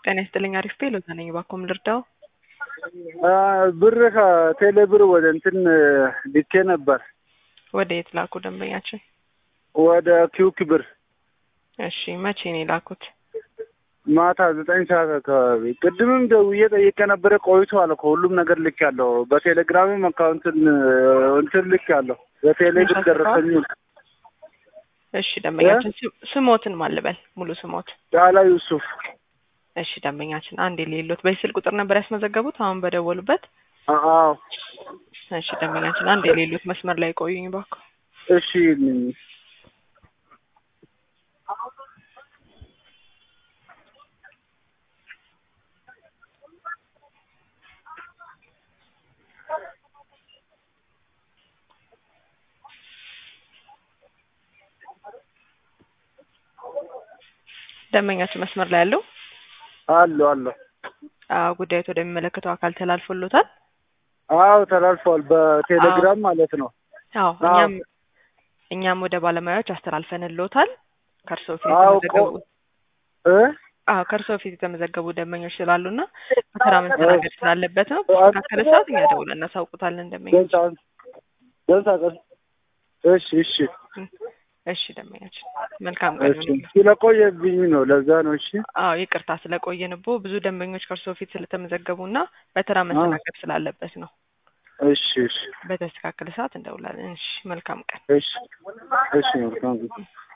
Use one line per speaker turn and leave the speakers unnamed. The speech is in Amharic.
ጤና ይስጥልኝ። አሪፍ ፔ ሎዛ ነኝ። ባኮም ልርዳው?
ብር ከቴሌ ብር ወደ እንትን ልኬ ነበር
ወደ የት ላኩ ደንበኛችን?
ወደ ኪውክ ብር
እሺ መቼ ነው የላኩት?
ማታ ዘጠኝ ሰዓት አካባቢ። ቅድምም ደውዬ ጠይቄ ነበረ ቆይቷል እኮ ሁሉም ነገር ልክ ያለው በቴሌግራምም አካውንትን እንትን ልክ ያለው በቴሌ ብር ደረሰኝ።
እሺ ደንበኛችን ስሞትን ማልበል ሙሉ ስሞት?
ጫላ ዩሱፍ።
እሺ ደንበኛችን አንድ የሌሎት በዚህ ስልክ ቁጥር ነበር ያስመዘገቡት አሁን በደወሉበት?
አዎ።
እሺ ደንበኛችን አንድ የሌሎት መስመር ላይ ቆዩኝ ባኩ።
እሺ
ደንበኛችን መስመር ላይ ያለው
አሉ አሉ።
አዎ ጉዳዩት ወደሚመለከተው አካል ተላልፎሎታል?
አዎ ተላልፏል። በቴሌግራም ማለት ነው።
አዎ እኛም እኛም ወደ ባለሙያዎች አስተላልፈንልዎታል። ከእርስዎ ፊት
አዎ
የተመዘገቡ
እ
አዎ ከእርስዎ ፊት የተመዘገቡ ደንበኞች ስላሉና በተራ መስተናገድ ስላለበት ነው። በተስተካከለ ሰዓት እኛ ደውለን እናሳውቁታለን ደንበኞች።
እሺ እሺ
እሺ ደንበኛችን መልካም ቀን
እሺ።
ይሁንልዎ።
ስለቆየብኝ ነው ለዛ ነው። እሺ
አዎ ይቅርታ ስለቆየንቦ ብዙ ደንበኞች ከእርስዎ ፊት ስለተመዘገቡና በተራ መስተናገድ ስላለበት ነው።
እሺ እሺ
በተስተካከለ ሰዓት እንደውላለን። እሺ መልካም ቀን።
እሺ እሺ መልካም ጊዜ